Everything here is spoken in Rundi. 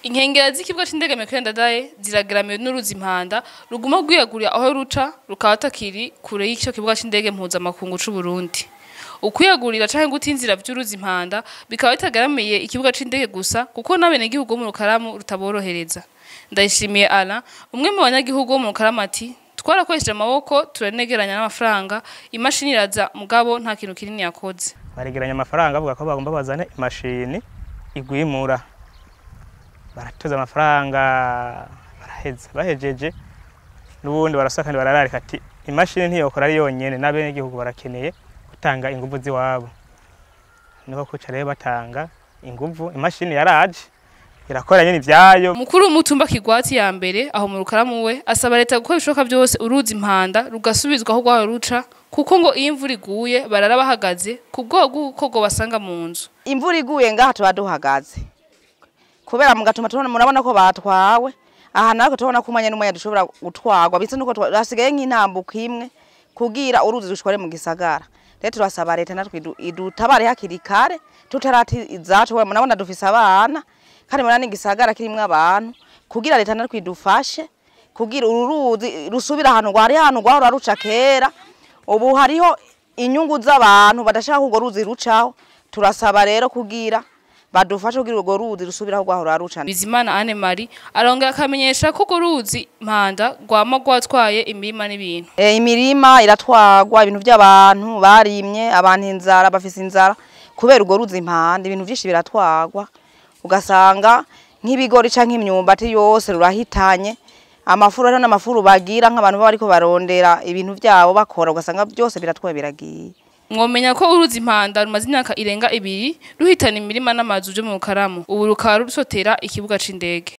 Inkengera z'ikibuga c'indege Mekere Ndadaye zirageramiwe n'uruzi impanda ruguma rwiyagurira aho ruca rukaba atakiri kure y'ico kibuga c'indege mpuzamakungu c'Uburundi. Ukwiyagurira canke guta inzira vy'uruzi impanda bikaba bitageramiye ikibuga c'indege gusa kuko n'abenegihugu bo mu Rukaramu rutaborohereza. Ndayishimiye Alain umwe mu banyagihugu bo mu Rukaramu ati twarakoresheje amaboko turanegeranya n'amafaranga imashini iraza mugabo nta kintu kinini yakoze. baregeranya amafaranga bavuga ko bagomba bazane imashini igwimura baratuza amafaranga baraheza bahejeje n'ubundi barasa kandi barararika ati imashini ntiyokora ari yonyene n'abenegihugu barakeneye gutanga inguvu ziwabo niko kuca rero batanga inguvu imashini yaraje irakora nyene ivyayo Mukuru w'umutumba Kigwati ya mbere aho mu Rukaramu we asaba leta gukora ibishoboka byose uruzi impanda rugasubizwa aho rwaho ruca kuko ngo iyo imvura iguye barara bahagaze ku bwoba bw'uko ngo basanga mu nzu. imvura iguye ngaha tuba duhagaze kubera mugatuma tubona murabona ko batwawe aha natwe tubona ko umwanya n'umwanya dushobora gutwarwa bitse nuko twa- hasigaye nk'intambuko imwe kugira uruzi rushware mu gisagara rero turasaba leta natwe idu- idutabare hakiri kare tutarati izacu we murabona dufise abana kandi murabona n'igisagara kirimwo abantu kugira leta natwe idufashe kugira uru ruzi rusubira ahantu rwari ahantu rwahora ruca kera ubu hariho inyungu z'abantu badashaka ko urwo ruzi rucaho turasaba rero kugira badufashe kugira urwo ruzi rusubire aho rwahora ruca Bizimana Anne Marie arongera akamenyesha ko urwo ruzi impanda rwama rwatwaye imirima n'ibintu. e, imirima iratwagwa ibintu by'abantu barimye abantu inzara bafise inzara kubera urwo ruzi impande ibintu vyinshi biratwagwa ugasanga nk'ibigori canke imyumbati yose rurahitanye amafuru hariho n'amafuru bagira nk'abantu baba bariko barondera ibintu vyabo bakora ugasanga byose biratwaye biragiye Mwomenya ko uruzi impanda rumaze imyaka irenga ibiri ruhitana imirima n'amazu vyo mu Rukaramu ubu rukaba rusotera ikibuga c'indege.